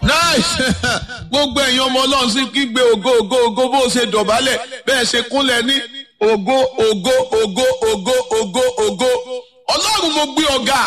nice gbogbo ẹ̀yin ọmọ ọlọ́run sí kígbe ògo ògo ògo bó ṣe dọ̀bálẹ̀ bẹ́ẹ̀ ṣe kúnlẹ̀ ní ògo ògo ògo ògo ògo ògo ọlọ́run mo gbé ọ̀gá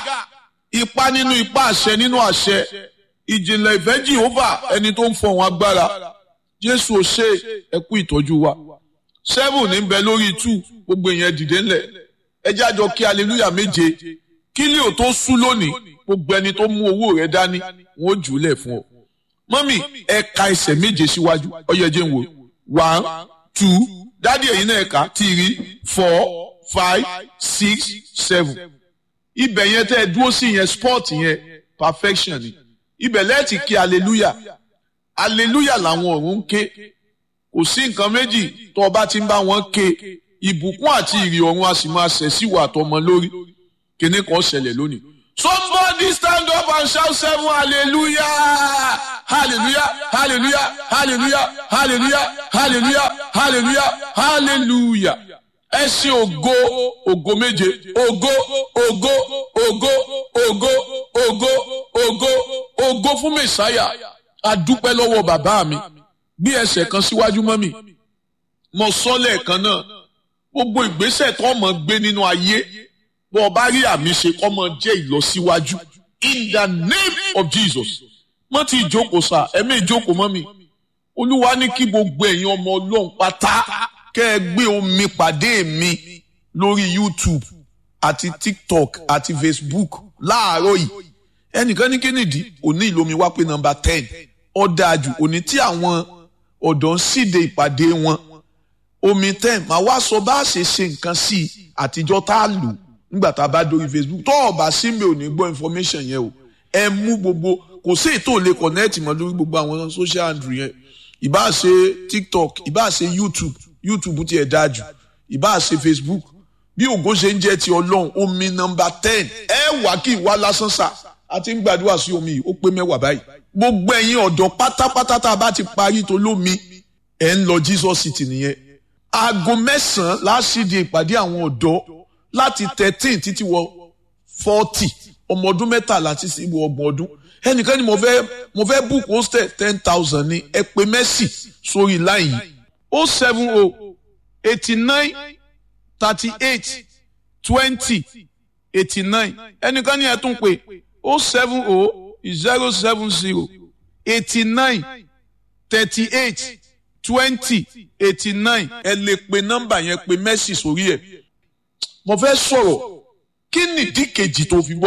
ipa nínú ipa àṣẹ nínú àṣẹ ìjìnlẹ̀ ìfẹ́ jehova ẹni tó ń fọ̀hún agbára jésù ò ṣe ẹkú ìtọ́jú wa seven ní bẹ lórí two gbogbo èèyàn dìde ńlẹ̀ ẹ jájọ kí hallelujah méje kí lè ò tó sú lónìí gbogbo ẹni tó mú owó rẹ dání wọn ó jù ú lẹ̀ fún ọ mọ́mì ẹ ka ẹsẹ̀ méje síwájú ọyẹ jẹ́ ń wò one two dádì ẹ̀yin náà ẹ̀ka three four five six seven ibẹ̀ yẹn tẹ́ ẹ dúró sí yẹn sport yẹn perfection ni ibẹ̀ lẹ́ẹ̀tì kí hallelujah hallelujah làwọn ọ̀run ń ké kò sí nǹkan méjì tó o bá ti ń bá wọn ké ìbùkún àti ìrì ọ̀run a sì máa ṣẹ̀ sí ìwà àtọmọ lórí kíní kan ṣẹlẹ̀ lónìí. somebody stand up and shout seven hallelujah hallelujah hallelujah hallelujah hallelujah hallelujah hallelujah hallelujah ẹ ṣe ògo ògo méje ògo ògo ògo ògo ògo ògo ògo fún mẹsàáyà adúpẹ́ lọ́wọ́ bàbá mi bí ẹsẹ̀ kan síwájú mọ́ mi mo sọ lẹ́ẹ̀kan náà gbogbo ìgbésẹ̀ tó mọ̀ gbé nínú ayé bó o bá rí àmì ṣe kọ́ mọ jẹ́ ìlọsíwájú in the name of Jesus mọ́ ti ìjókòó sá ẹ̀mí ìjókòó mọ́ mi olúwa ní kí gbogbo ẹ̀yin ọmọ ọlọ́run pátá kẹ́ ẹ gbé omi pàdé mi lórí YouTube àti TikTok àti Facebook láàárọ̀ yìí ẹnìkan ní kínìdí òní ìlómi wá pé nọ́mbà ten ọ̀dàjù òní tí àwọn ọ̀dọ́ ń síde ìpàdé wọn omi ten màá wá sọ bá a ṣe ṣe nǹkan sí i àtijọ́ tá a lò nígbà tá a bá dórí Facebook tó o bá sí mi ò ní gbọ́ information yẹn o ẹ mú gbogbo kò sí ètò lè connect mọ́ lórí gbogbo àwọn social handle yẹn ìbá ṣe TikTok ìbá ṣe YouTube YouTube tiẹ̀ dáa jù ìbá ṣe Facebook bí ògo ṣe ń jẹ́ ti ọlọ́run omi nọ́mbà ten ẹ wà kí ìwà lásán sà àti ń gbàdúrà sí omi yìí ó pé mẹ́wàá báyìí gbogbo ẹ̀yin ọ̀dọ́ pátápátá tá a bá ti parí tó lómi ẹ̀ ń lọ Jesus City nìyẹn aago mẹ́sàn-án láṣìdí ìpàdé àwọn ọ̀dọ́ láti thirteen títí wọ forty ọmọ ọdún mẹ́tàlá títí wọ ọgbọ̀n ọdún ẹnìkan ni mo fẹ́ mo fẹ́ book hostel ten thousand ní ẹ pè mẹ́sì sórí line yìí o seven o eighty nine thirty eight twenty eighty nine ẹnìkan ni ẹ tún pè o seven o zero seven zero eighty nine thirty eight twenty eighty nine ẹ lè pe nọ́mbà yẹn pe mẹ́sì sórí ẹ̀ mo fẹ́ sọ̀rọ̀ kí nìdí kejì tó fi gbọ́.